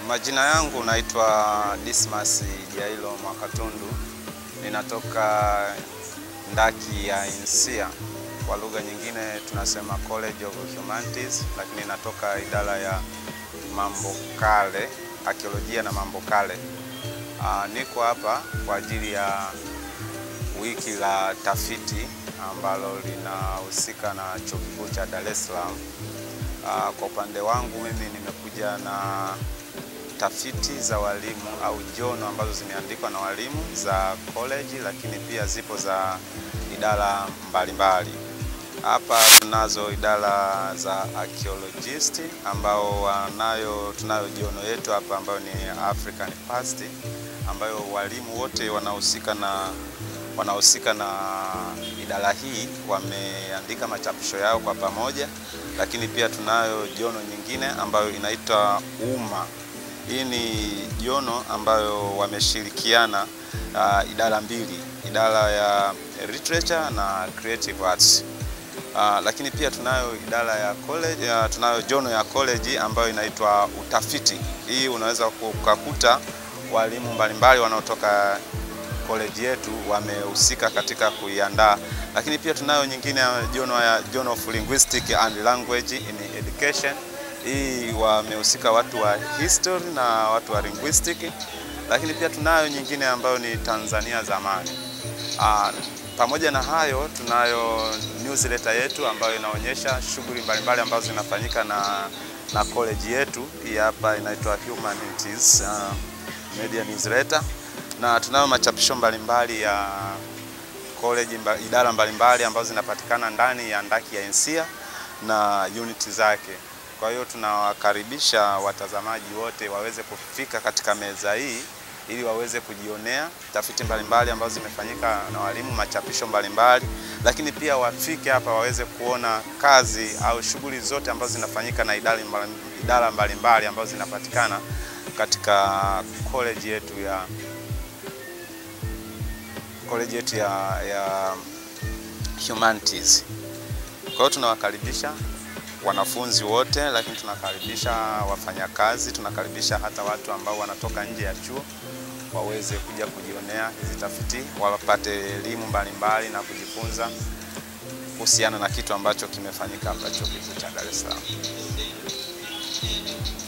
Majina yangu naitwa Dismas Jailo Mwakatundu, ninatoka ndaki ya Insia, kwa lugha nyingine tunasema College of Humanities, lakini natoka idara ya mambo kale, arkeolojia na mambo kale. Aa, niko hapa kwa ajili ya wiki la tafiti ambalo linahusika na Chuo Kikuu cha Dar es Salaam. Aa, kwa upande wangu mimi nimekuja na tafiti za walimu au jono ambazo zimeandikwa na walimu za college, lakini pia zipo za idara mbalimbali. Hapa tunazo idara za archaeologist ambao wanayo, tunayo jono yetu hapa ambayo ni African Past ambayo walimu wote wanahusika na wanahusika na idara hii wameandika machapisho yao kwa pamoja, lakini pia tunayo jono nyingine ambayo inaitwa UMA. Hii ni jono ambayo wameshirikiana uh, idara mbili, idara ya literature na creative arts. Uh, lakini pia tunayo idara ya college, uh, tunayo jono ya college ambayo inaitwa utafiti. Hii unaweza kukakuta walimu mbalimbali wanaotoka college yetu wamehusika katika kuiandaa, lakini pia tunayo nyingine ya jono ya Journal of Linguistic and Language in Education. Hii wamehusika watu wa history na watu wa linguistic, lakini pia tunayo nyingine ambayo ni Tanzania zamani. Aa, pamoja na hayo tunayo newsletter yetu ambayo inaonyesha shughuli mbalimbali ambazo zinafanyika na, na college yetu. Hii hapa inaitwa Humanities uh, Media Newsletter na tunayo machapisho mbalimbali ya college mba, idara mbalimbali ambazo zinapatikana ndani ya ndaki ya Insia na unit zake. Kwa hiyo tunawakaribisha watazamaji wote waweze kufika katika meza hii ili waweze kujionea tafiti mbalimbali ambazo zimefanyika na walimu, machapisho mbalimbali, lakini pia wafike hapa waweze kuona kazi au shughuli zote ambazo zinafanyika na idara idara mbalimbali ambazo zinapatikana katika college yetu ya college yetu ya, ya humanities. Kwa hiyo tunawakaribisha wanafunzi wote, lakini tunakaribisha wafanyakazi, tunakaribisha hata watu ambao wanatoka nje ya chuo waweze kuja kujionea hizi tafiti, wapate elimu mbalimbali na kujifunza kuhusiana na kitu ambacho kimefanyika hapa Chuo Kikuu cha Dar es Salaam.